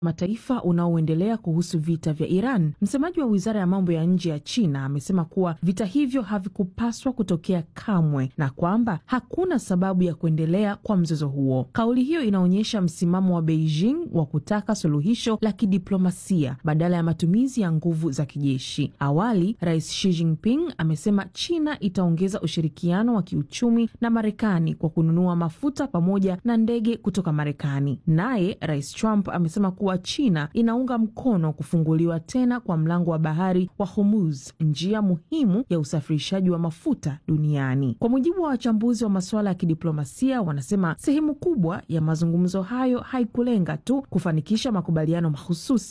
mataifa unaoendelea kuhusu vita vya Iran. Msemaji wa wizara ya mambo ya nje ya China amesema kuwa vita hivyo havikupaswa kutokea kamwe na kwamba hakuna sababu ya kuendelea kwa mzozo huo. Kauli hiyo inaonyesha msimamo wa Beijing wa kutaka suluhisho la kidiplomasia badala ya matumizi ya nguvu za kijeshi. Awali, Rais Xi Jinping amesema China itaongeza ushirikiano wa kiuchumi na Marekani kwa kununua mafuta pamoja na ndege kutoka Marekani. Naye Rais Trump amesema kuwa China inaunga mkono kufunguliwa tena kwa mlango wa bahari wa Hormuz, njia muhimu ya usafirishaji wa mafuta duniani. Kwa mujibu wa wachambuzi wa masuala ya kidiplomasia, wanasema sehemu kubwa ya mazungumzo hayo haikulenga tu kufanikisha makubaliano mahususi